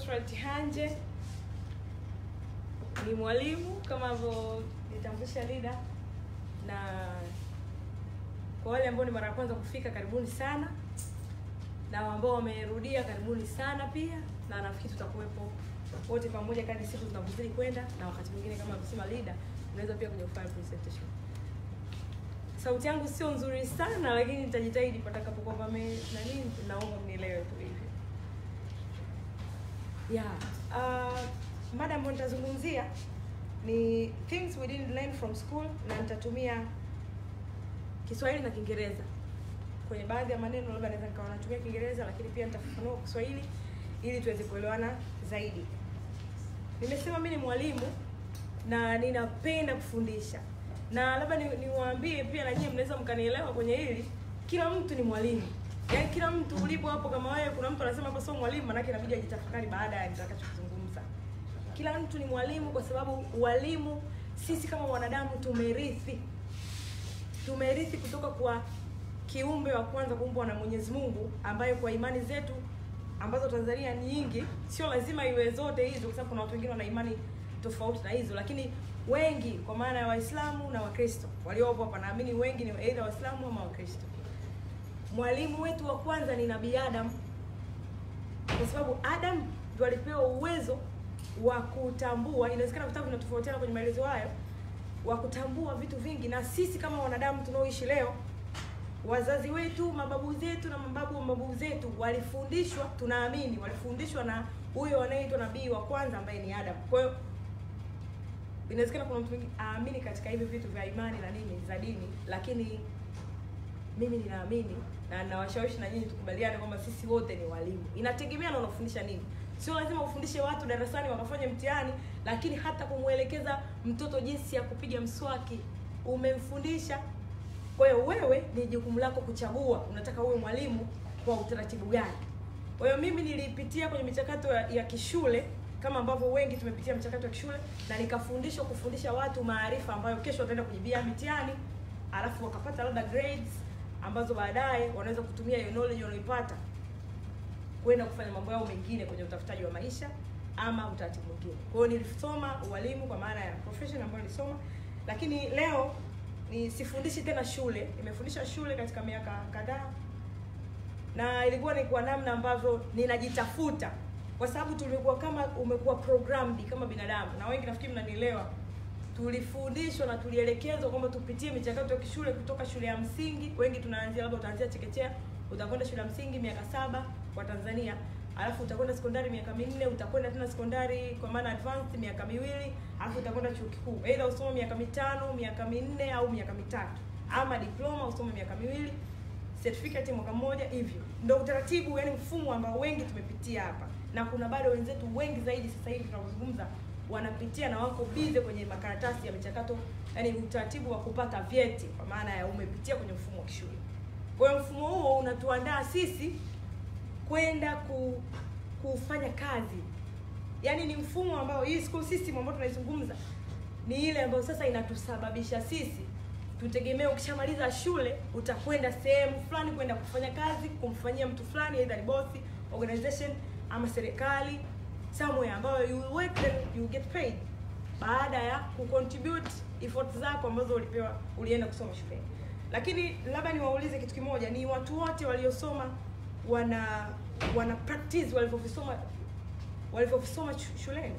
Nusrat Hanje ni mwalimu kama ambavyo nitambulisha Lida, na kwa wale ambao ni mara ya kwanza kufika, karibuni sana, na ambao wamerudia, karibuni sana pia, na nafikiri tutakuwepo wote pamoja kadri siku zinavyozidi kwenda, na wakati mwingine kama alivyosema Lida, unaweza pia kuja kufanya presentation. Sauti yangu sio nzuri sana, lakini nitajitahidi patakapokuwa pame na nini, naomba mnielewe tu hivyo. Yeah. Uh, mada ambayo nitazungumzia ni things we didn't learn from school na nitatumia Kiswahili na Kiingereza. Kwenye baadhi ya maneno labda naweza nikawa natumia Kiingereza lakini pia nitafafanua kwa Kiswahili ili tuweze kuelewana zaidi. Nimesema mimi ni mwalimu na ninapenda kufundisha. Na labda ni- niwaambie pia na nyinyi mnaweza mkanielewa kwenye hili, kila mtu ni mwalimu. Yaani kila mtu ulipo hapo kama wewe kuna mtu anasema hapa sio mwalimu, manake inabidi ajitafakari baada ya nitakachozungumza. Kila mtu ni mwalimu kwa sababu walimu sisi kama wanadamu tumerithi tumerithi kutoka kwa kiumbe wa kwanza kuumbwa na Mwenyezi Mungu, ambaye kwa imani zetu ambazo Tanzania ni nyingi, sio lazima iwe zote hizo, kwa sababu kuna watu wengine wana imani tofauti na hizo, lakini wengi kwa maana ya Waislamu na Wakristo waliopo hapa, naamini wengi ni aidha Waislamu ama Wakristo. Mwalimu wetu wa kwanza ni Nabii Adam, kwa sababu Adam ndo alipewa uwezo wa kutambua. Inawezekana vitabu vinatofautiana kwenye maelezo hayo, wa kutambua vitu vingi, na sisi kama wanadamu tunaoishi leo, wazazi wetu, mababu zetu na mababu wa mababu zetu walifundishwa, tunaamini walifundishwa na huyo anayeitwa nabii wa kwanza ambaye ni Adam. Kwa hiyo inawezekana kuna mtu mwingine aamini katika hivi vitu vya imani na nini za dini, lakini mimi ninaamini na nawashawishi na nyinyi tukubaliane kwamba sisi wote ni walimu. Inategemea na unafundisha nini. Sio lazima ufundishe watu darasani wakafanye mtihani, lakini hata kumwelekeza mtoto jinsi ya kupiga mswaki umemfundisha. Kwa hiyo wewe ni jukumu lako kuchagua unataka uwe mwalimu kwa utaratibu gani. Kwa hiyo mimi nilipitia kwenye michakato ya, ya kishule kama ambavyo wengi tumepitia mchakato wa kishule na nikafundishwa kufundisha watu maarifa ambayo kesho wataenda kujibia mitihani, alafu wakapata labda grades ambazo baadaye wanaweza kutumia hiyo knowledge wanaoipata kwenda kufanya mambo yao mengine kwenye utafutaji wa maisha ama utaratibu mwingine. Kwa hiyo nilisoma ualimu kwa maana ya profession ambayo nilisoma, lakini leo ni sifundishi tena shule. Nimefundisha shule katika miaka kadhaa na ilikuwa ni kwa namna ambavyo ninajitafuta kwa sababu tulikuwa kama umekuwa programmed kama binadamu, na wengi nafikiri mnanielewa. Tulifundishwa na tulielekezwa kwamba tupitie michakato ya kishule kutoka shule ya msingi. Wengi tunaanzia labda utaanzia chekechea, utakwenda shule ya msingi miaka saba kwa Tanzania, alafu utakwenda sekondari miaka minne, utakwenda tena sekondari kwa maana advanced miaka miwili, alafu utakwenda chuo kikuu, aidha usome miaka mitano, miaka minne au miaka mitatu, ama diploma usome miaka miwili certificate mwaka mmoja hivyo ndo utaratibu yani mfumo ambao wengi tumepitia hapa na kuna bado wenzetu wengi zaidi sasa hivi tunavyozungumza wanapitia na wako bize kwenye makaratasi ya michakato yani utaratibu wa kupata vyeti kwa maana ya umepitia kwenye mfumo wa kishule kwa hiyo mfumo huo unatuandaa sisi kwenda ku, kufanya kazi yaani ni mfumo ambao hii school system ambayo tunaizungumza ni ile ambayo sasa inatusababisha sisi tutegemee ukishamaliza shule utakwenda sehemu fulani kwenda kufanya kazi kumfanyia mtu fulani either ni bosi organization ama serikali somewhere ambayo you will work then you get paid baada ya kucontribute effort zako ambazo ulipewa ulienda kusoma shuleni lakini labda niwaulize kitu kimoja ni watu wote waliosoma wana wana practice walivyovisoma walivyovisoma shu- shuleni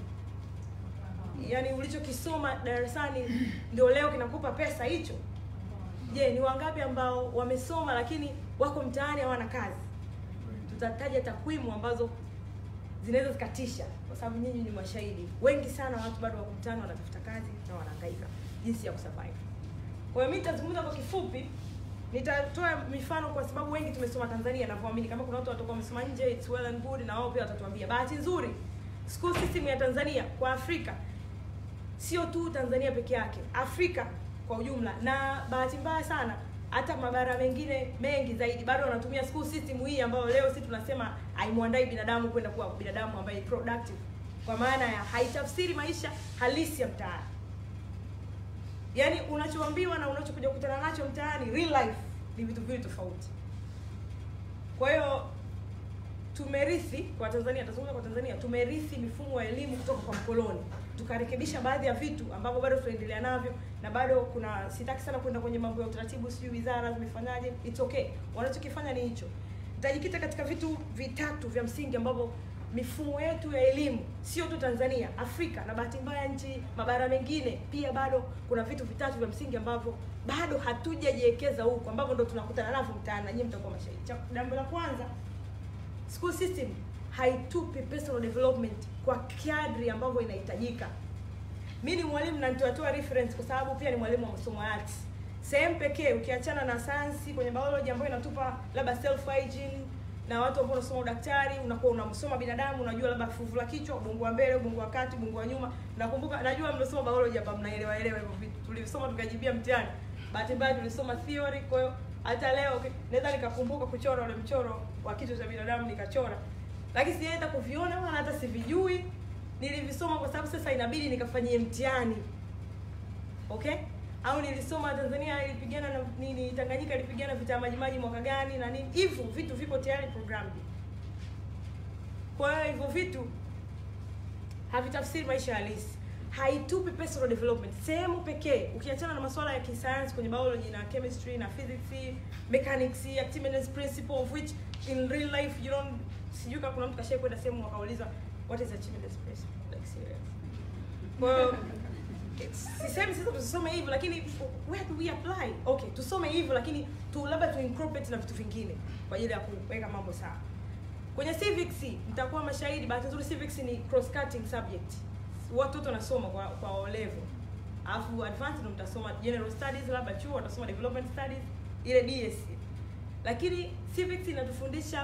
yaani ulichokisoma darasani ndio leo kinakupa pesa hicho je ni wangapi ambao wamesoma lakini wako mtaani hawana kazi tutataja takwimu ambazo zinaweza zikatisha kwa sababu nyinyi ni mashahidi wengi sana watu bado wako mtaani wanatafuta kazi na wanahangaika jinsi ya kusurvive kwa hiyo mimi nitazungumza kwa kifupi nitatoa mifano kwa sababu wengi tumesoma tanzania navyoamini kama kuna watu watakuwa wamesoma nje it's well and good na wao pia watatuambia bahati nzuri school system ya tanzania kwa afrika sio tu Tanzania peke yake, Afrika kwa ujumla, na bahati mbaya sana hata mabara mengine mengi zaidi bado wanatumia school system hii ambayo leo sisi tunasema haimwandai binadamu kwenda kuwa binadamu ambaye productive, kwa maana ya haitafsiri maisha halisi ya mtaani. Yaani unachoambiwa na unachokuja kukutana nacho mtaani, real life ni vitu viwili tofauti. Kwa hiyo tumerithi kwa Tanzania, tazungumza kwa Tanzania, tumerithi mifumo ya elimu kutoka kwa mkoloni, tukarekebisha baadhi ya vitu ambavyo bado tunaendelea navyo, na bado kuna, sitaki sana kwenda kwenye mambo ya utaratibu, sijui wizara zimefanyaje. It's okay, wanachokifanya ni hicho. Nitajikita katika vitu vitatu vya msingi ambavyo mifumo yetu ya elimu sio tu Tanzania, Afrika na bahati mbaya nchi mabara mengine pia, bado kuna vitu vitatu vya msingi ambavyo bado hatujajiwekeza huko, ambavyo ndo tunakutana navyo mtaani, na nyinyi mtakuwa mashahidi. Cha- Jambo la kwanza, school system haitupi personal development kwa kadri ambavyo inahitajika. Mi ni mwalimu na nitatoa reference kwa sababu pia ni mwalimu wa masomo ya arts. Sehemu pekee ukiachana na sayansi kwenye biology ambayo inatupa labda self hygiene na watu ambao unasoma udaktari, unakuwa unamsoma binadamu, unajua labda fuvu la kichwa, ubongo wa mbele, ubongo wa kati, ubongo wa nyuma. Nakumbuka, najua mnasoma biology hapa, mnaelewa elewa hivyo vitu. Tulisoma tukajibia mtihani. Bahati mbaya tulisoma theory, kwa hiyo hata leo okay, naweza nikakumbuka kuchora ule mchoro wa kichwa cha binadamu nikachora, lakini sijaenda kuviona wala hata sivijui. Nilivisoma kwa sababu sasa inabidi nikafanyie mtihani okay au nilisoma Tanzania ilipigana na nini, Tanganyika ilipigana vita ya Majimaji mwaka gani na nini, hivyo vitu viko tayari programmed. Kwa hiyo hivyo vitu havitafsiri maisha halisi, haitupi personal development. Sehemu pekee ukiachana na masuala ya kisayansi kwenye biology na chemistry na physics, mechanics, Archimedes principle of which in real life you don't, sijui kama kuna mtu kashai kwenda sehemu wakauliza what is Archimedes principle like serious. Kwa hiyo sisemi sasa tusome hivyo lakini where do we apply okay tusome hivyo lakini tu labda tu incorporate na vitu vingine kwa ajili ya kuweka mambo sawa kwenye civics mtakuwa mashahidi bahati nzuri civics ni cross cutting subject watoto wanasoma kwa kwa O level alafu advanced ndo mtasoma general studies labda chuo watasoma development studies ile DS lakini civics inatufundisha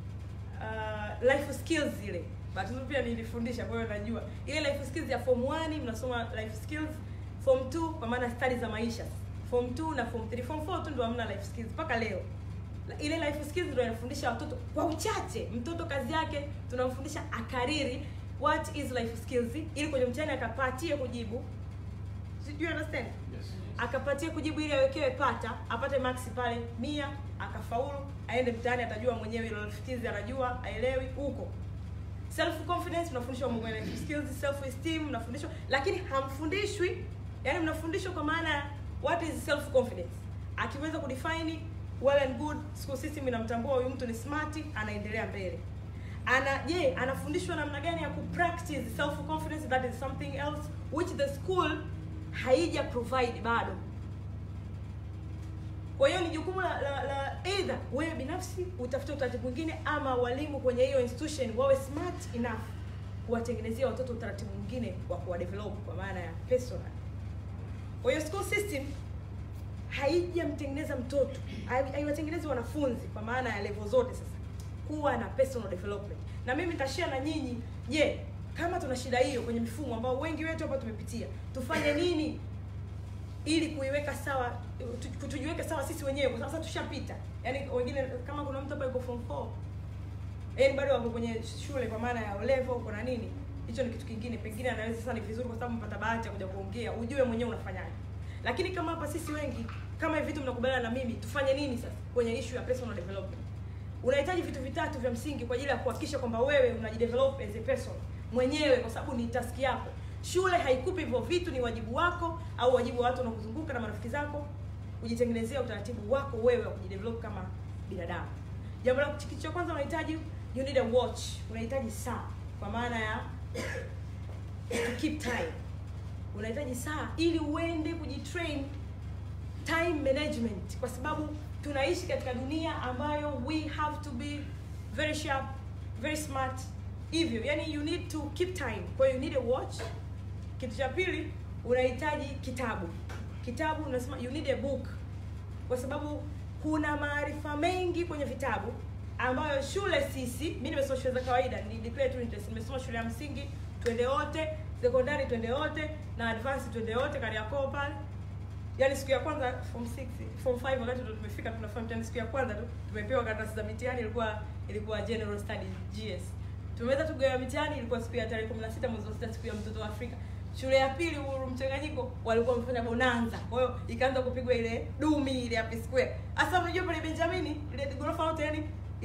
uh, life skills ile bahati nzuri pia nilifundisha kwa hiyo najua ile life skills ya form 1 mnasoma life skills form 2 kwa maana studies za maisha form 2 na form 3 form 4 tu ndio hamna life skills mpaka leo La- ile life skills ndio inafundisha watoto kwa uchache mtoto kazi yake tunamfundisha akariri what is life skills ili kwenye mtihani akapatie kujibu do you understand Yes. akapatie kujibu ili awekewe pata apate max pale mia akafaulu aende mtaani atajua mwenyewe ile life skills anajua aelewi huko self confidence mnafundishwa mambo ya life skills self esteem mnafundishwa lakini hamfundishwi yani mnafundishwa kwa maana ya what is self confidence akiweza kudefine well and good school system inamtambua huyu mtu ni smart anaendelea mbele ana je anafundishwa namna gani ya kupractice self confidence that is something else which the school haija provide bado kwa hiyo ni jukumu la, la, la either wewe binafsi utafute utaratibu mwingine ama walimu kwenye hiyo institution wawe smart enough kuwatengenezea watoto utaratibu mwingine wa kuwadevelop kwa maana ya personal kwa hiyo school system haijamtengeneza mtoto hai- haiwatengenezi wanafunzi kwa maana ya level zote sasa kuwa na personal development na mimi nitashare na nyinyi je kama tuna shida hiyo kwenye mifumo ambao wengi wetu hapa tumepitia tufanye nini ili kuiweka sawa tu- tujiweke sawa sisi wenyewe kwa sababu sasa tushapita yaani wengine kama kuna mtu hapa yuko form 4 yaani bado wako kwenye shule kwa maana ya O level kuna nini hicho ni kitu kingine pengine anaweza sasa ni vizuri kwa sababu mpata bahati ya kuja kuongea ujue mwenyewe unafanyaje lakini kama hapa sisi wengi kama hivi vitu mnakubaliana na mimi tufanye nini sasa kwenye issue ya personal development unahitaji vitu vitatu vya msingi kwa ajili ya kuhakikisha kwamba wewe unajidevelop as a person mwenyewe kwa sababu ni taski yako shule haikupi hivyo vitu ni wajibu wako au wajibu wa watu wanaokuzunguka na marafiki zako kujitengenezea utaratibu wako wewe wa kujidevelop kama binadamu jambo la kitu cha kwanza unahitaji you need a watch unahitaji saa kwa maana ya to keep time unahitaji saa ili uende kujitrain time management kwa sababu tunaishi katika dunia ambayo we have to be very sharp very smart hivyo yani you need to keep time kwa hiyo you need a watch kitu cha pili unahitaji kitabu kitabu unasema you need a book kwa sababu kuna maarifa mengi kwenye vitabu ambayo shule sisi mi nimesoma shule za kawaida ni declare tu interest nimesoma shule ya msingi twende wote sekondari twende wote na advance twende wote kariakoo pale yaani siku ya kwanza form 6 form 5 wakati ndo tumefika tunafanya mtihani siku ya kwanza tu tumepewa karatasi za mitihani ilikuwa ilikuwa general studies gs tumeweza tugawa mitihani ilikuwa siku ya tarehe 16 mwezi wa sita siku ya mtoto wa afrika shule ya pili uhuru mchanganyiko walikuwa wamefanya bonanza kwa hiyo ikaanza kupigwa ile dumi ile happy square hasa unajua pale benjamini ile ghorofa yote yani ile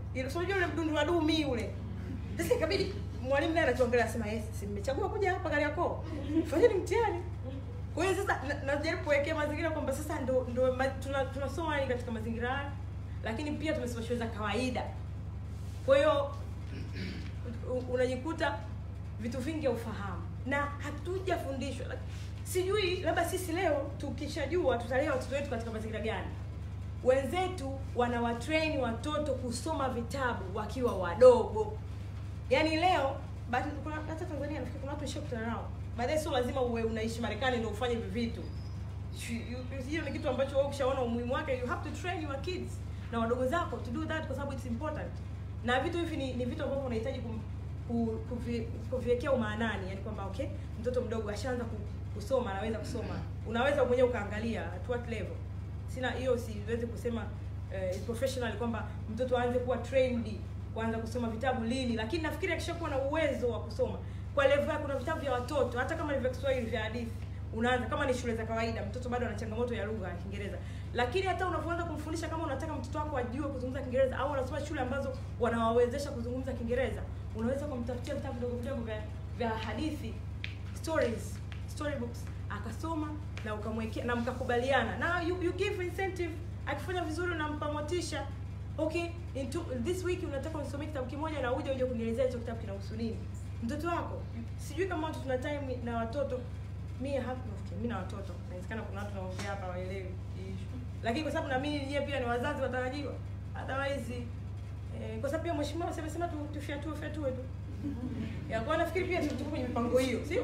ile sio yule mdundu wa dumi yule sasa ikabidi mwalimu naye anatuangalia anasema yes si mmechagua kuja hapa Kariakoo fanyeni mtihani kwa hiyo sasa na- najaribu kuwekea mazingira kwamba sasa ndo ndo ma, tuna, tunasoma yani katika mazingira haya lakini pia tumesoma shule za kawaida kwa hiyo u- unajikuta vitu vingi haufahamu na hatujafundishwa Like, sijui labda sisi leo tukishajua tutalea watoto wetu katika mazingira gani wenzetu wanawatrain watoto kusoma vitabu wakiwa wadogo yaani leo bahati- kuna hata tanzania nafikiri kuna watu ishakutana nao baadaye sio lazima uwe unaishi marekani ndio ufanye hivi vitu You- you- hiyo ni kitu ambacho wewe ukishaona umuhimu wake you have to train your kids na wadogo zako to do that kwa sababu it's important na vitu hivi ni, ni vitu ambavyo unahitaji kum- ku- kuvi- kuviwekea umaanani yani kwamba okay mtoto mdogo ashaanza ku- kusoma anaweza kusoma unaweza mwenyewe ukaangalia at what level sina hiyo siwezi kusema uh, professional kwamba mtoto aanze kuwa trained kuanza kusoma vitabu lini lakini nafikiri akishakuwa na uwezo wa kusoma kwa level ya kuna vitabu vya watoto hata kama ni vya Kiswahili vya hadithi unaanza kama ni shule za kawaida mtoto bado ana changamoto ya lugha ya Kiingereza lakini hata unavyoanza kumfundisha kama unataka mtoto wako ajue kuzungumza Kiingereza au unasoma shule ambazo wanawawezesha kuzungumza Kiingereza unaweza kumtafutia vitabu vidogo vidogo vya, vya hadithi stories storybooks akasoma na ukamwekea na mkakubaliana na you, you give incentive akifanya vizuri unampa motisha okay in two, this week unataka unisomee kitabu kimoja na uje uje kunielezea hicho kitabu kinahusu nini mtoto wako sijui kama watu tuna time na watoto mi hapa mi na watoto inawezekana kuna watu naongea hapa waelewi hii issue. lakini kwa sababu na mimi nyie pia ni wazazi watarajiwa otherwise eh, kwa sababu pia mheshimiwa amesema tu tufyatue fyatue tu ya kwa nafikiri pia tuko kwenye mipango hiyo sio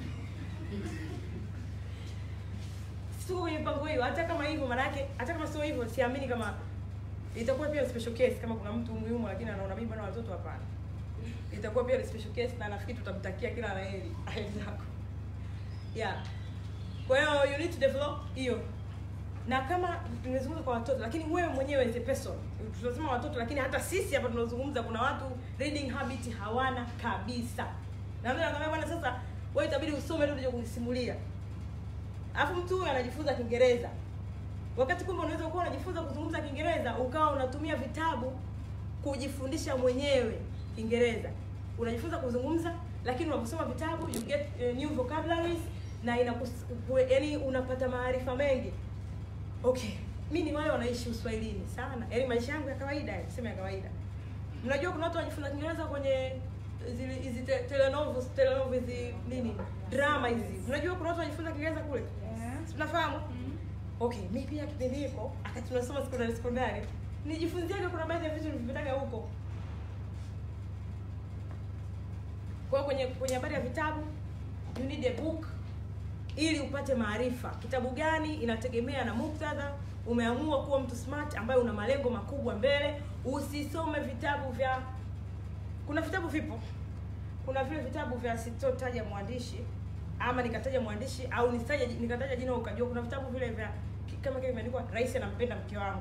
tuko kwenye mipango hiyo hata kama hivyo maanake hata kama sio hivyo siamini kama itakuwa pia ni special case kama kuna mtu muhimu lakini anaona mimi bwana watoto hapana itakuwa pia ni special case na nafikiri tutamtakia kila la heri aendako yeah kwa hiyo you need to develop hiyo na kama tumezungumza kwa watoto lakini wewe mwenyewe as a person tunasema watoto lakini hata sisi hapa tunazungumza kuna watu reading habit hawana kabisa na mimi nakwambia bwana sasa wewe itabidi usome ndio uje kunisimulia alafu mtu huyu anajifunza kiingereza wakati kumbe unaweza kuwa unajifunza kuzungumza kiingereza ukawa unatumia vitabu kujifundisha mwenyewe kiingereza unajifunza kuzungumza lakini unaposoma vitabu you get uh, new vocabularies na inakus, yani unapata maarifa mengi okay mi ni wale wanaishi uswahilini sana yaani maisha yangu ya kawaida yani, sema ya kawaida mnajua kuna watu wanajifunza kiingereza kwenye zile hizi te- telenovels telenovels hizi nini drama hizi mnajua kuna watu wanajifunza kiingereza kule Yeah. tunafahamu okay mi pia kipindi hiko akati tunasoma sekondari sekondari nijifunziaga kuna baadhi ya vitu nilivyotaga huko kwa hiyo kwenye kwenye habari ya vitabu you need a book ili upate maarifa kitabu gani inategemea na muktadha umeamua kuwa mtu smart ambaye una malengo makubwa mbele usisome vitabu vya kuna vitabu vipo kuna vile vitabu vya sitotaja mwandishi ama nikataja mwandishi au nisitaje nikataja jina ukajua kuna vitabu vile vya ki- kama kile kimeandikwa rais anampenda mke wangu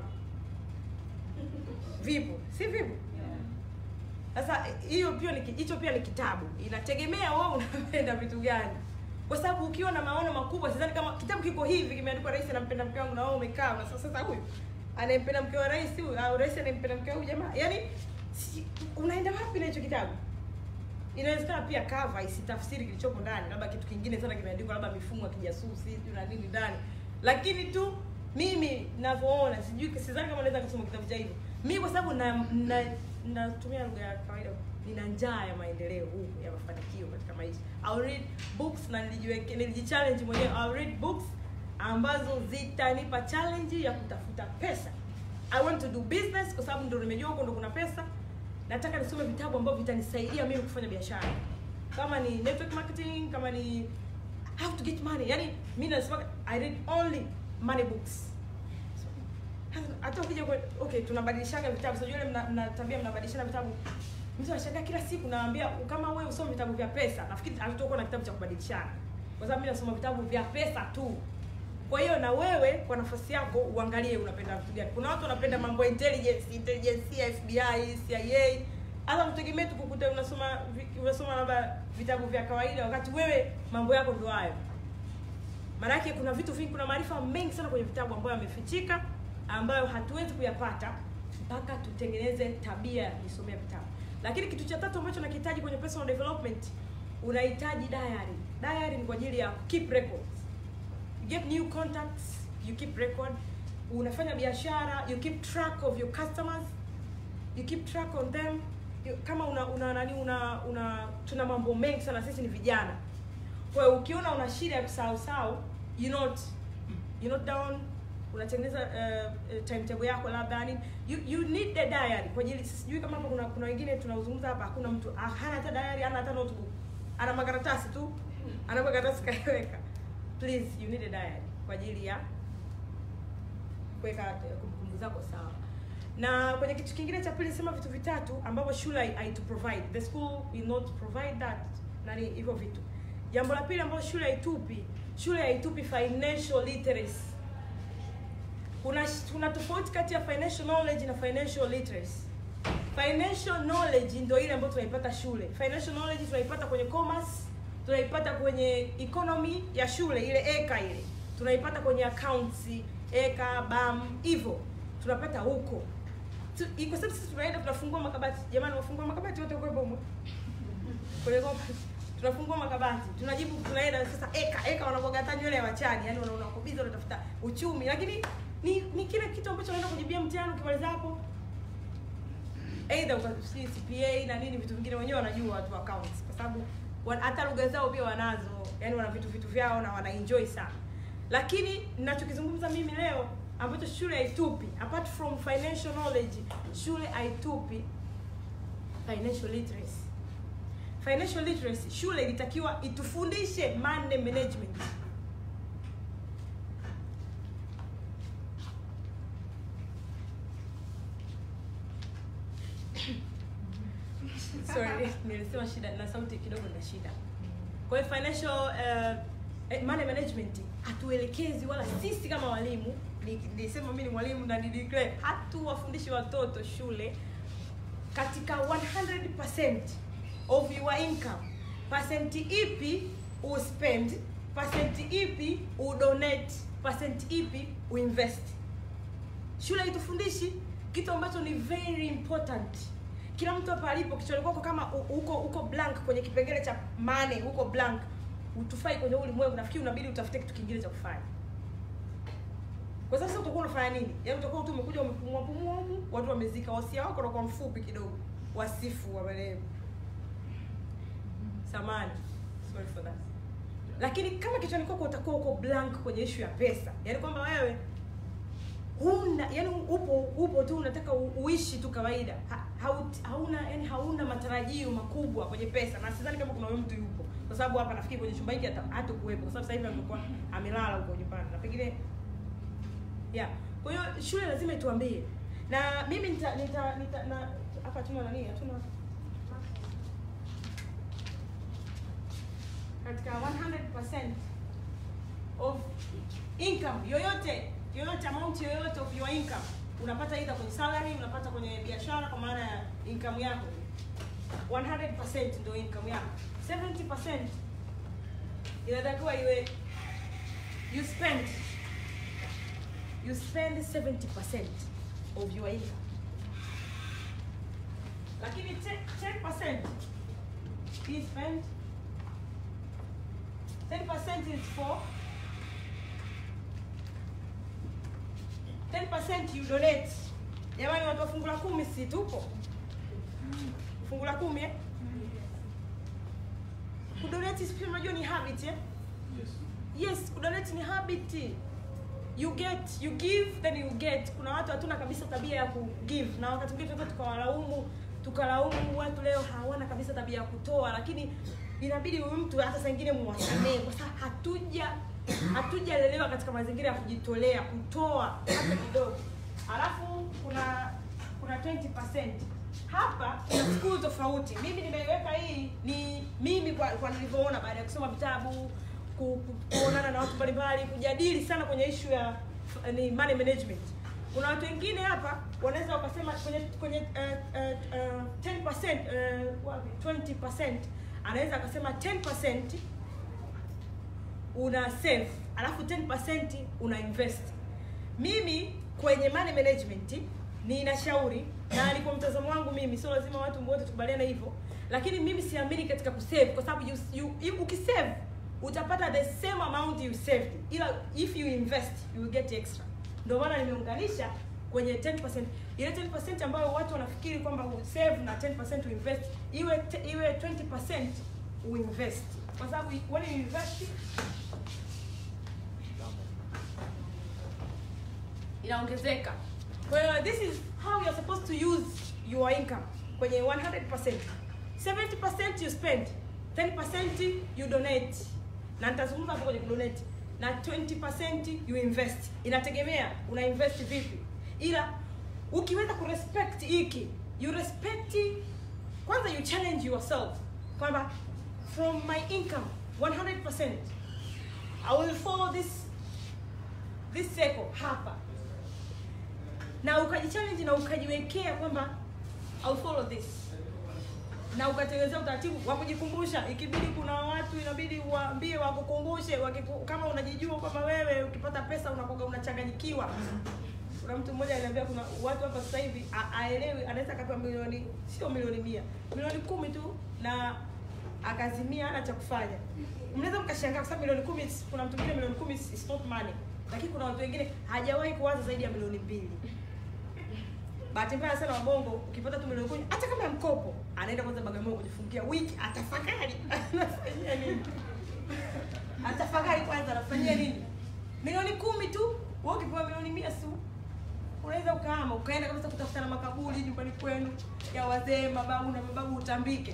vipo si vipo sasa hiyo pia ni ki- hicho pia ni kitabu inategemea wewe unapenda vitu gani kwa sababu ukiwa na maono makubwa sidhani kama kitabu kiko hivi kimeandikwa rais anampenda mke wangu na wewe umekaa na sasa sasa huyu anayempenda mke wa rais huyu au rais anayempenda mke wa huyu jamaa yaani si, unaenda wapi na hicho kitabu inawezekana pia cover isitafsiri kilichopo ndani labda kitu kingine sana kimeandikwa labda mifumo ya kijasusi sijui na nini ndani lakini tu mimi ninavyoona sijui sidhani kama naweza kusoma kitabu cha hivyo mimi kwa sababu na, na natumia lugha ya kawaida nina njaa ya maendeleo huu ya mafanikio katika maisha I'll read books na nilijiweke nilijichallenge mwenyewe I'll read books ambazo zitanipa challenge ya kutafuta pesa I want to do business kwa sababu ndo nimejua huko ndo kuna pesa nataka nisome vitabu ambavyo vitanisaidia mimi kufanya biashara kama ni network marketing kama ni how to get money yani mi nasema i read only money books hata ukija kwe- okay tunabadilishaga vitabu sijui ile mna, mna tabia mnabadilishana vitabu mtu anashangaa kila siku naambia kama wewe usome vitabu vya pesa nafikiri hatutakuwa na kitabu cha kubadilishana kwa sababu mimi nasoma vitabu vya pesa tu kwa hiyo na wewe kwa nafasi yako uangalie unapenda vitu gani kuna watu wanapenda mambo ya intelligence intelligence ya FBI CIA hata mtegemee tu kukuta unasoma vi- unasoma labda vitabu vya kawaida wakati wewe mambo yako ndio hayo maanake kuna vitu vingi kuna maarifa mengi sana kwenye vitabu ambayo yamefichika ambayo hatuwezi kuyapata mpaka tutengeneze tabia ya kujisomea vitabu lakini kitu cha tatu ambacho nakihitaji kwenye personal development unahitaji diary diary ni kwa ajili ya keep records you get new contacts you keep record unafanya biashara you keep track of your customers you keep track on them you, kama una una nani una, una tuna mambo mengi sana sisi ni vijana kwa hiyo ukiona una shida ya kusahau sahau you not you not down unatengeneza uh, uh, timetable yako labda nini you, you need the diary kwa ajili sijui kama hapa kuna kuna wengine tunazungumza hapa hakuna mtu ah, hana hata diary hana hata notebook ana makaratasi tu ana makaratasi kaiweka please you need a diary kwa ajili ya kuweka eh, kumbukumbu zako sawa na kwenye kitu kingine cha pili sema vitu vitatu ambavyo shule hai- haitu provide the school will not provide that nani hivyo vitu jambo la pili ambalo shule haitupi shule haitupi financial literacy kuna kuna tofauti kati ya financial knowledge na financial literacy financial knowledge ndio ile ambayo tunaipata shule financial knowledge tunaipata kwenye commerce tunaipata kwenye economy ya shule ile eka ile tunaipata kwenye accounts eka bam hivyo tunapata huko Tu- kwa sababu sisi tunaenda tunafungua makabati jamani wafungua makabati wote kwa bomo kwenye commerce tunafungua makabati tunajibu tunaenda sasa eka eka wanakuaga hata nywele ya wachani yani wanaona wako busy wanatafuta uchumi lakini ni ni kile kitu ambacho unaenda kujibia mtihani ukimaliza hapo either ukasi CPA na nini vitu vingine wenyewe wanajua watu wa accounts kwa sababu wa- hata lugha zao pia wanazo yani wana vitu vitu vyao na wana enjoy sana lakini ninachokizungumza mimi leo ambacho shule haitupi apart from financial knowledge shule haitupi financial literacy financial literacy shule ilitakiwa itufundishe money management sorry nilisema shida na sauti kidogo na shida kwa hiyo financial uh, eh, money management hatuelekezi wala sisi kama walimu ni- nilisema mimi ni mwalimu na nideclare hatuwafundishi watoto shule katika 100% of your income percent ipi uspend percent ipi udonate percent ipi uinvest shule haitufundishi kitu ambacho ni very important kila mtu hapa alipo kichwani kwako kama u- uko uko blank kwenye kipengele cha money uko blank utufai kwenye huu ulimwengu nafikiri unabidi utafute kitu kingine cha kufanya kwa sasa utakuwa unafanya nini yaani utakuwa tu umekuja umepumua pumua humu watu wamezika wasia wako unakuwa mfupi kidogo wasifu waelewe samani sorry for that lakini kama kichwani kwako utakuwa uko blank kwenye ishu ya pesa yaani kwamba wewe huna yani upo upo tu unataka u- uishi tu kawaida ha, haut, hauna yani hauna matarajio makubwa kwenye pesa na sidhani kama kuna huyo mtu yupo kwa sababu hapa nafikiri kwenye chumba hiki hata hatakuwepo kwa sababu sasa hivi amekuwa amelala huko nyumbani na pengine yeah kwa hiyo shule lazima ituambie na mimi nita nita, nita na hapa hatuna nani hatuna katika 100% of income yoyote yoyote amount yoyote of your income unapata either kwenye salary unapata kwenye biashara kwa maana ya income yako 100% ndio income yako 70% inatakiwa iwe you spend you spend 70% of your income lakini 10% 10% you spend 10% is for 10% you donate. Jamani watu wa fungu la kumi si tupo? Fungu la kumi eh? Kudonate si pia unajua ni habit eh? Yes, kudonate ni habit. You get, you give then you get. Kuna watu hatuna kabisa tabia ya kugive na wakati mwingine tunaweza tukawalaumu tukalaumu watu leo hawana kabisa tabia ya kutoa, lakini inabidi huyu mtu hata saa ingine muwasamee kwa sababu hatuja hatujalelewa katika mazingira ya kujitolea kutoa hata kidogo. Alafu kuna kuna 20% hapa kuna school tofauti. Mimi nimeiweka hii ni mimi kwa, kwa nilivyoona baada ya kusoma vitabu ku, ku, kuonana na watu mbalimbali kujadili sana kwenye issue ya f- ni money management. Kuna watu wengine hapa wanaweza wakasema kwenye kwenye uh, uh, uh, 10% uh, wapi 20% anaweza akasema 10% una save alafu 10% una invest mimi kwenye money management ninashauri na ni kwa mtazamo wangu mimi sio lazima watu wote tukubaliane hivyo lakini mimi siamini katika kusave kwa sababu you, you, you, ukisave utapata the same amount you saved ila if you invest you will get extra ndio maana nimeunganisha kwenye 10% ile 10% ambayo watu wanafikiri kwamba save na 10% uinvest iwe te, iwe 20% uinvest kwa sababu when you invest inaongezeka kwa hiyo this is how you're supposed to use your income kwenye 100% 70% you spend 10% you donate na nitazungumza hapo kwenye kudonate na 20% you invest inategemea una invest vipi ila ukiweza kurespect hiki you respect kwanza you challenge yourself kwamba from my income 100% i will follow this this circle hapa na ukajichallenge na ukajiwekea kwamba I'll follow this na ukatengenezea utaratibu wa kujikumbusha ikibidi kuna watu inabidi uwaambie wakukumbushe wakiku, kama unajijua kwamba wewe ukipata pesa unakoga unachanganyikiwa kuna mtu mmoja aliambia kuna watu hapa sasa hivi a- aelewi anaweza akapewa milioni sio milioni mia milioni kumi tu na akazimia hana cha kufanya mnaweza mkashangaa kwa sababu milioni kumi kuna mtu mwingine milioni kumi is is not money lakini kuna watu wengine hajawahi kuwaza zaidi ya milioni mbili bahati mbaya sana wabongo ukipata tu milioni kumi hata kama ya mkopo anaenda kwanza bagamoyo kujifungia wiki atafakari anafanyia nini atafakari kwanza anafanyia nini milioni kumi tu wewe ukipewa milioni mia su unaweza ukahama ukaenda kabisa kutafuta na makaburi nyumbani kwenu ya wazee mababu na mababu utambike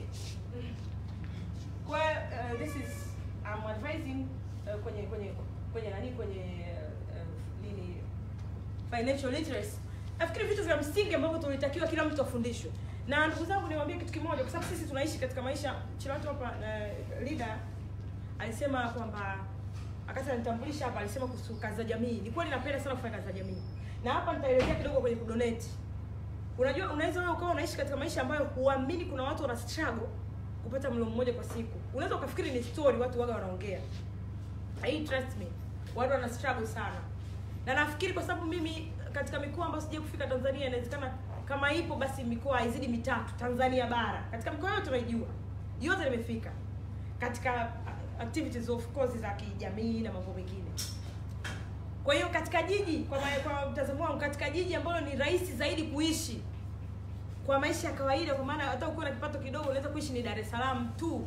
kwa hiyo, uh, this is I'm advising uh, kwenye kwenye kwenye nani kwenye uh, nini financial literacy nafikiri vitu vya msingi ambavyo tulitakiwa kila mtu afundishwe na ndugu zangu niwaambie kitu kimoja kwa sababu sisi tunaishi katika maisha chilatu hapa uh, leader alisema kwamba akati anitambulisha hapa alisema kuhusu kazi za jamii ni kweli napenda sana kufanya kazi za jamii na hapa nitaelezea kidogo kwenye kudonate unajua unaweza wewe ukawa unaishi katika maisha ambayo huamini kuna watu wana struggle kupata mlo mmoja kwa siku unaweza ukafikiri ni story watu waga wanaongea hii trust me watu wana struggle sana na nafikiri kwa sababu mimi katika mikoa ambayo sija kufika tanzania inawezekana kama ipo basi mikoa haizidi mitatu tanzania bara katika mikoa yote unaijua yote nimefika katika uh, activities of course za kijamii na mambo mengine kwa hiyo katika jiji kwa, ma- kwa mtazamo wangu katika jiji ambalo ni rahisi zaidi kuishi kwa maisha ya kawaida kwa maana hata ukiwa na kipato kidogo unaweza kuishi ni dar es salaam tu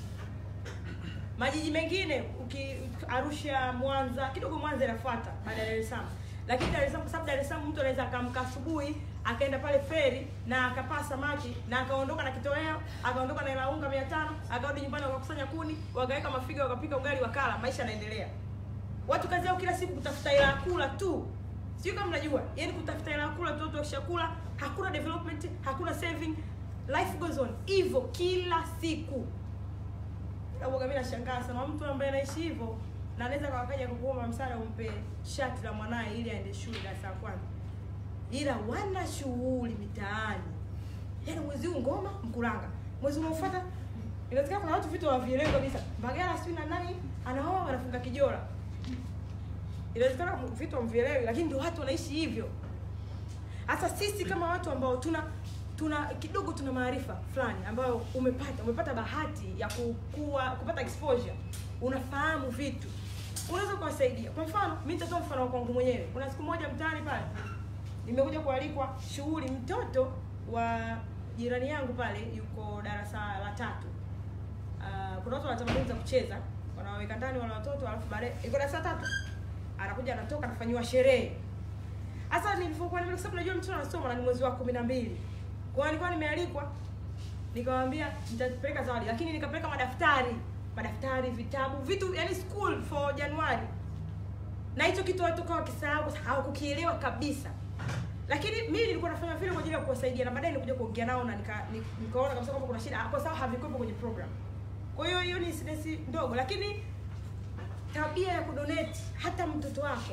majiji mengine uki arusha mwanza kidogo mwanza inafuata baada ya dar es salaam lakini dar es salaam kwa sababu dar es salaam mtu anaweza akaamka asubuhi akaenda pale feri na akapaa samaki na akaondoka na kitoweo akaondoka na hela unga mia tano akarudi nyumbani wakakusanya kuni wakaweka mafiga wakapika ugali wakala maisha yanaendelea watu kazi yao kila siku kutafuta hela ya kula tu sio kama mnajua yani kutafuta hela ya kula tu watu wakishakula hakuna development hakuna saving life goes on hivyo kila siku Uoga mimi nashangaa sana mtu ambaye anaishi hivyo na anaweza kawakaja kukuomba msaada umpe shati la mwanaye ili aende shule darasa la kwanza, ila wana shughuli mitaani. Yaani mwezi huu ngoma Mkuranga, mwezi unaofuata inawezekana kuna watu vitu hawavielewi kabisa. Mbagala sijui na nani anaoa wanafunga kijora, inawezekana vitu hamvielewi, lakini ndio watu wanaishi hivyo. Hasa sisi kama watu ambao tuna tuna kidogo tuna maarifa fulani ambayo umepata umepata bahati ya kukua kupata exposure unafahamu vitu unaweza kuwasaidia kwa mfano mi nitatoa mfano wa kwangu mwenyewe kuna siku moja mtaani pale nimekuja kualikwa shughuli mtoto wa jirani yangu pale yuko darasa la tatu uh, kuna watu wana tamaduni za kucheza wanawaweka ndani wale watoto alafu baadaye yuko darasa la tatu anakuja anatoka anafanyiwa sherehe hasa nilivyokuwa nime- kwa sababu najua mtoto anasoma na ni mwezi wa kumi na mbili kwa hiyo nilikuwa nimealikwa nikamwambia nitapeleka zawadi lakini nikapeleka madaftari madaftari vitabu vitu yani school for januari na hicho kitu watu kawa wakisahau kwa sababu hawakukielewa kabisa lakini mimi nilikuwa nafanya vile kwa ajili ya kuwasaidia na baadaye nilikuja kuongea nao na nika, nika, nikaona kabisa kwamba kuna shida kwa sababu havikuwepo kwenye program kwa hiyo hiyo ni incident ndogo lakini tabia ya kudonate hata mtoto wako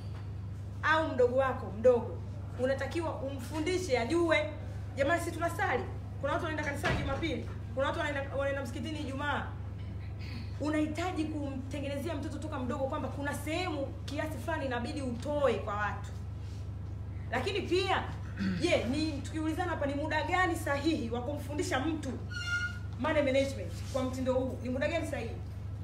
au mdogo wako mdogo unatakiwa umfundishe ajue jamani si tunasali kuna watu wanaenda kanisani jumapili kuna watu wanaenda wanaenda msikitini ijumaa unahitaji kumtengenezea mtoto toka mdogo kwamba kuna sehemu kiasi fulani inabidi utoe kwa watu lakini pia je ni tukiulizana hapa ni muda gani sahihi wa kumfundisha mtu money management kwa mtindo huu ni muda gani sahihi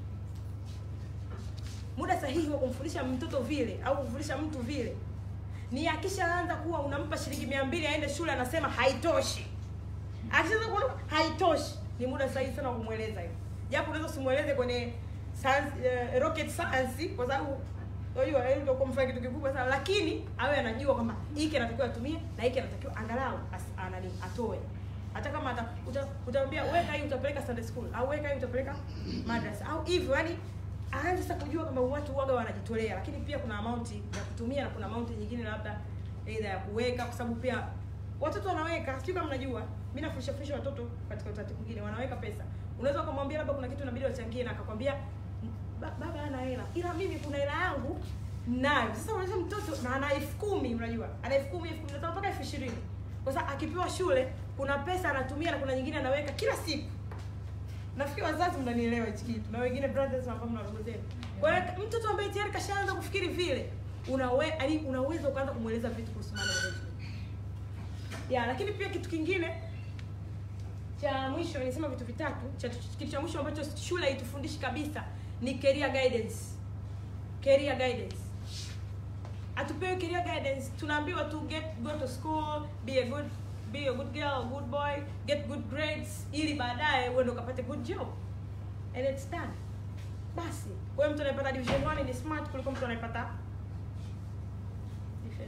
muda sahihi wa kumfundisha mtoto vile au kumfundisha mtu vile ni akishaanza kuwa unampa shilingi mia mbili aende shule anasema haitoshi akishaanza kuona haitoshi ni muda sahihi sana wa kumweleza hiyo japo unaweza usimweleze kwenye science, uh, rocket science kwa sababu unajua yeye ndio kumfanya kitu kikubwa sana lakini awe anajua kwamba hiki anatakiwa atumie na hiki anatakiwa angalau as- anani atoe hata kama ata, uta, utamwambia weka hii utapeleka Sunday school au weka hii utapeleka madrasa au hivyo yani aanze sasa kujua kama watu waga wanajitolea lakini pia kuna amount ya kutumia na kuna amount nyingine labda aidha ya kuweka kwa sababu pia watoto wanaweka sijui kama mnajua mi nafundisha fundisha watoto katika utaratibu mwingine wanaweka pesa unaweza ukamwambia labda kuna kitu inabidi wachangie na akakwambia "Ba- baba ana hela ila mimi kuna hela yangu nayo sasa unaweza mtoto na ana elfu kumi unajua ana elfu kumi elfu kumi na tano mpaka elfu ishirini kwa sababu akipewa shule kuna pesa anatumia na kuna nyingine anaweka kila siku nafikiri wazazi mnanielewa hichi kitu na wengine brothers ambao mna ndugu zenu kwa hiyo mtoto ambaye tayari kashaanza kufikiri vile unawe yaani unaweza ukaanza kumweleza vitu kuhusu money management ya lakini pia kitu kingine cha mwisho nilisema vitu vitatu cha kitu cha mwisho ambacho shule haitufundishi kabisa ni career guidance career guidance hatupewi career guidance tunaambiwa tu get go to school be a good be a good girl a good boy get good grades ili baadaye uende ukapate good job and it's done basi kwa hiyo mtu anayepata division 1 ni smart kuliko mtu anayepata division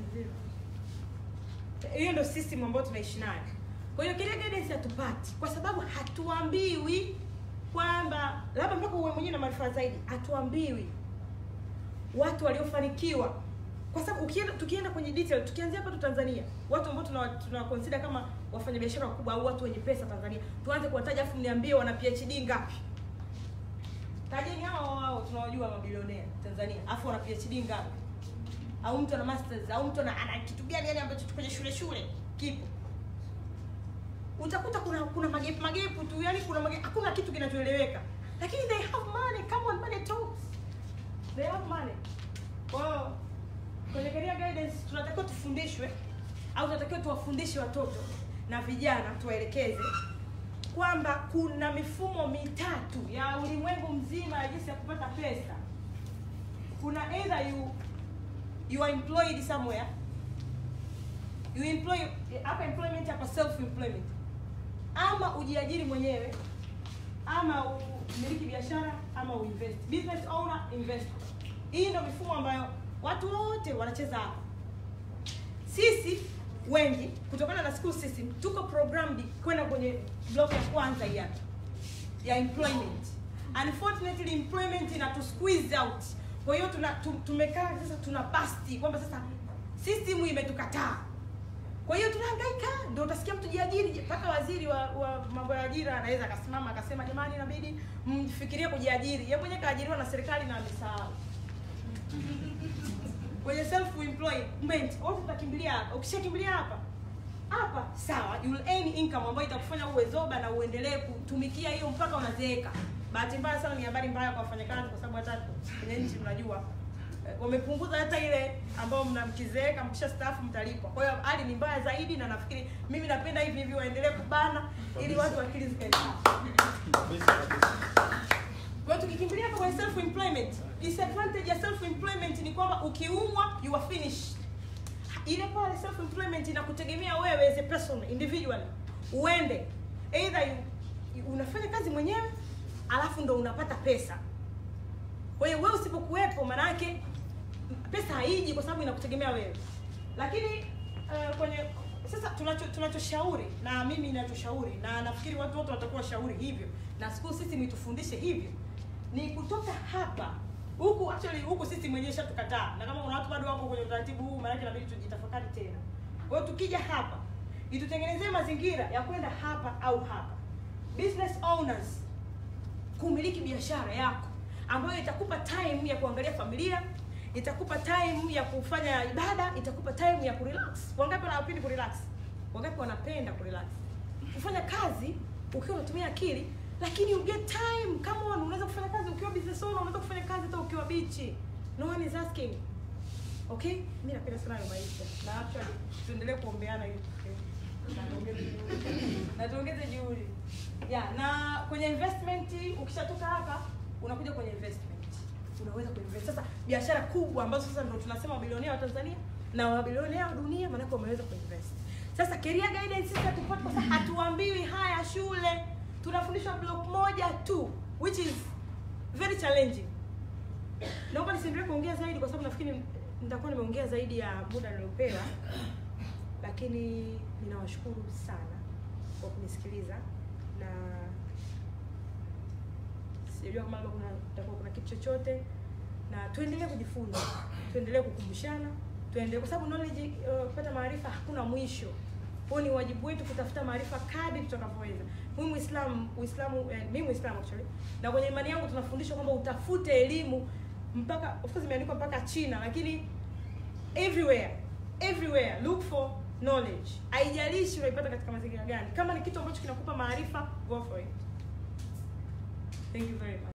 0 hiyo ndio system ambayo tunaishi nayo kwa hiyo career guidance hatupati kwa sababu hatuambiwi kwamba labda mpaka uwe mwenyewe na maarifa zaidi hatuambiwi watu waliofanikiwa kwa sababu ukienda tukienda kwenye detail tukianzia hapa tu Tanzania watu ambao tuna tuna consider kama wafanyabiashara wakubwa au watu wenye pesa Tanzania tuanze kuwataja afu mniambie wana PhD ngapi tajeni hao hao tunawajua mabilionea Tanzania afu wana PhD ngapi au mtu ana masters au mtu ana, ana kitu gani yani ambacho kwenye shule shule kipo utakuta kuna kuna magepu magepu tu yani kuna magepu, hakuna kitu kinachoeleweka lakini they have money come on money talks they have money kwa hiyo kwenye career guidance tunatakiwa tufundishwe au tunatakiwa tuwafundishe watoto na vijana tuwaelekeze kwamba kuna mifumo mitatu ya ulimwengu mzima ya jinsi ya kupata pesa kuna either you you are employed somewhere you employ hapa employment hapa self employment ama ujiajiri mwenyewe ama umiliki biashara ama uinvest business owner investor hii ndio mifumo ambayo watu wote wanacheza hapa sisi wengi kutokana na school system tuko programmed kwenda kwenye block ya kwanza hii hapa ya employment unfortunately employment ina tu squeeze out kwa hiyo tuna tu- tumekaa sasa tuna basti kwamba sasa system imetukataa kwa hiyo tunahangaika ndio utasikia mtu jiajiri mpaka waziri wa, wa mambo ya ajira anaweza akasimama akasema jamani inabidi mfikirie kujiajiri yeye mwenyewe kaajiriwa na serikali na amesahau kwenye self employment wote tutakimbilia hapa ukishakimbilia hapa hapa sawa you will earn income ambayo itakufanya uwe zoba na uendelee kutumikia hiyo mpaka unazeeka bahati mbaya sana ni habari mbaya kwa wafanyakazi kwa sababu hata kwenye nchi mnajua eh, wamepunguza hata ile ambayo mna mkizeeka mkisha staafu mtalipwa kwa hiyo hali ni mbaya zaidi na nafikiri mimi napenda hivi hivi waendelee kubana ili watu akili zikae sawa kwa hiyo tukikimbilia hapa kwenye self employment disadvantage ya self employment ni kwamba ukiumwa you are finished ile pale self employment inakutegemea wewe as a person individually uende either you, you, unafanya kazi mwenyewe alafu ndo unapata pesa kwa hiyo wewe usipokuwepo maanake pesa haiji kwa sababu inakutegemea wewe lakini uh, kwenye sasa tunacho tunachoshauri na mimi ninachoshauri na nafikiri watu wote watakuwa shauri hivyo na school system itufundishe hivyo ni kutoka hapa huku actually huku sisi mwenyewe shatukataa na kama kuna watu bado wako kwenye utaratibu huu maanake inabidi tujitafakari tena kwa hiyo tukija hapa itutengenezee mazingira ya kwenda hapa au hapa business owners kumiliki biashara yako ambayo itakupa time ya kuangalia familia itakupa time ya kufanya ibada itakupa time ya kurelax wangapi wanapenda kurelax wangapi wanapenda kurelax kufanya kazi ukiwa unatumia akili lakini you get time come on unaweza kufanya kazi ukiwa business owner unaweza kufanya kazi hata ukiwa bichi no one is asking okay mi napenda sana hayo maisha na actually tuendelee kuombeana ili na tuongeze juhudi na tuongeze juhudi yeah na kwenye investment ukishatoka hapa unakuja kwenye investment unaweza kuinvest sasa biashara kubwa ambazo sasa ndo tunasema wabilionea wa Tanzania na wabilionea wa dunia maanake wameweza kuinvest sasa career guidance sisi hatupati kwa sababu hatuambiwi haya shule tunafundishwa block moja tu which is very challenging naomba nisiendelee kuongea zaidi kwa sababu nafikiri nitakuwa nimeongea zaidi ya muda niliopewa lakini ninawashukuru sana kwa kunisikiliza na sijajua kama labda kuna kutakuwa kuna kitu chochote na tuendelee kujifunza tuendelee kukumbushana tuendelee kwa sababu knowledge uh, kupata maarifa hakuna mwisho kwa hiyo ni wajibu wetu kutafuta maarifa kadri tutakavyoweza mimi muislamu uislamu eh, mimi muislamu actually na kwenye imani yangu tunafundishwa kwamba utafute elimu mpaka of course imeandikwa mpaka china lakini everywhere everywhere look for knowledge haijalishi unaipata katika mazingira gani kama ni kitu ambacho kinakupa maarifa go for it thank you very much